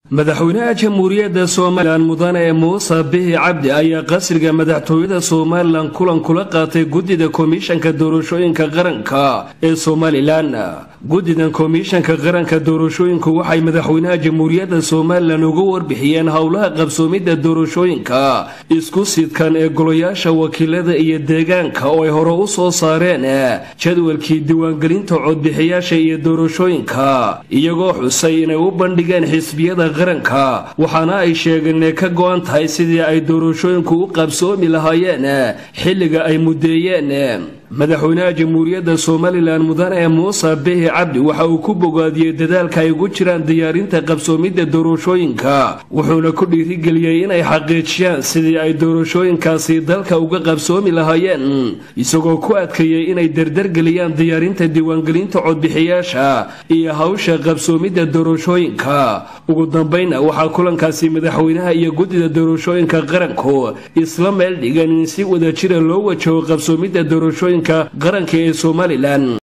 madaxweynaha jamhuuriyadda somalilan mudane muuse bihi cabdi ayaa qasriga madaxtooyada somalilan kulan kula qaatay guddida komishanka doorashooyinka qaranka ee somalilan guddidan komishanka qaranka doorashooyinku waxay madaxweynaha jamhuuriyadda somalilan uga warbixiyeen howlaha qabsoomidda doorashooyinka isku sidkan ee golayaasha wakiilada iyo deegaanka oo ay hore u soo saareen jadwalkii diiwaangelinta codbixiyaasha iyo doorashooyinka iyagoo xusay inay u bandhigeen xisbiyada qaranka waxaana ay sheegeen inay ka go-an tahay sidii ay doorashooyinku u qabsoomi lahaayeen xilliga ay muddeeyeen madaxweynaha jamhuuriyadda somalilan mudane muuse bihi cabdi waxa uu ku bogaadiyey dadaalka ay ugu jiraan diyaarinta qabsoomidda doorashooyinka wuxuuna ku dhiirigeliyey inay xaqiijiyaan sidii ay doorashooyinkaasi dalka uga qabsoomi lahaayeen isagoo ku adkeeyey inay dardargeliyaan diyaarinta diiwaangelinta codbixiyaasha iyo hawsha qabsoomidda doorashooyinka ugu dambayna waxaa kulankaasi madaxweynaha iyo guddida doorashooyinka qaranku isla meel dhigan in si wadajira loo wajaho qabsoomidda doorashooyinka qaranka ee somalilan